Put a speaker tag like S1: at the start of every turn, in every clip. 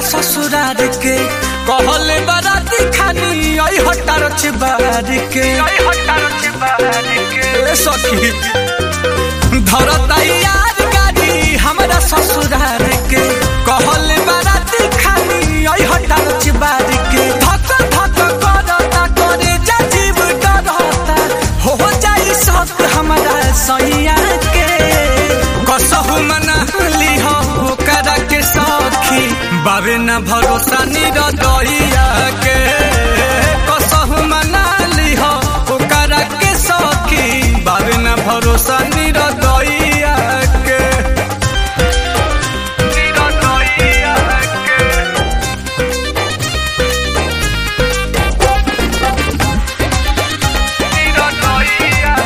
S1: ससुरार के कहले बाराती खानी आई हटार चिबार के ए सखी धरता यार गाड़ी हमरा ससुरार के कहले बाराती खानी आई हटार चिबार के धक धक करता करे जा जीव डरता हो जाई सब हमरा सैया के कसहु मना लिह ओकरा के सखी बाबे न भरोसा निरदैया के कसहु मना लिह ओकरा के सखी बाबे न भरोसा निरदैया के निरदैया के निरदैया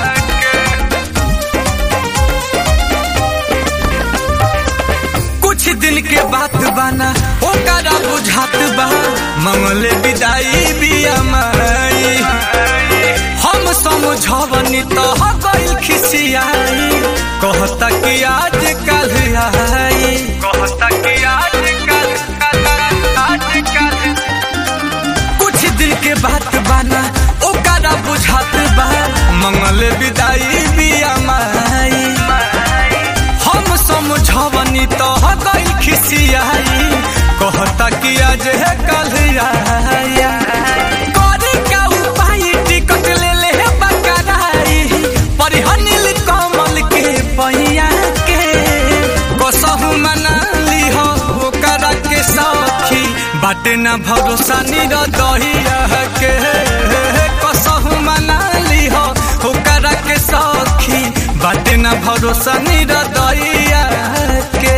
S1: के कुछ दिन के बात बाना ओकरा बुझात बा मंगले विदाई बिया माई हम समझवनी तो हो गइल खिसियाई कहता कि आज कल आई कहता कि आज कल आज कल कुछ दिन के बात बाना ओकरा बुझात बा मंगले विदाई बिया माई हम समझवनी तो हो गइल खिसियाई कहता कि आज है कल आया करे का उपाय टिकट ले ले बकराई परिहनिल कमल के पैया के कसहु मना लिह ओकरा के सखी बाटे न भरोसा निरदहिया के कसहु मना लिह ओकरा के सखी बाटे न भरोसा निरदहिया के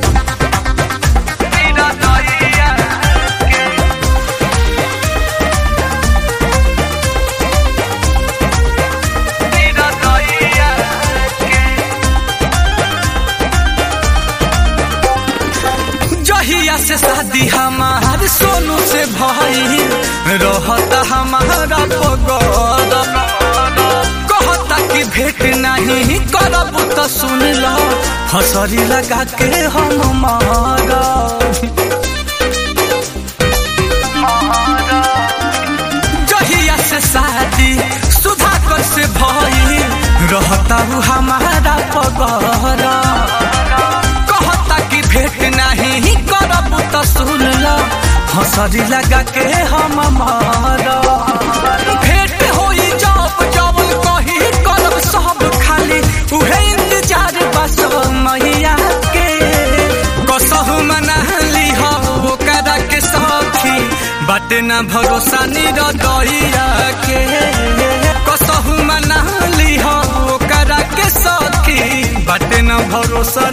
S1: निरदहिया के निरदहिया के जहिया से शादी हमार सोनू से भाई रहता हमारा पगड़ कहता कि भेंट नहीं करब तो सुन लो हसरी लगा के हम मारा जहिया से शादी सुधाकर से भाई रहता हूँ हमारा पगड़ कहता कि भेंट नहीं करब तो सुन लो हंसरी लगा के हम मारा भेंट होई जब जब कही करब सब खाली उहे इंतजार बस मैया के कसहु मना लिह ओकरा के सखी बाटे न भरोसा निरदैया के कसहु मना लिह ओकरा के सखी बाटे न भरोसा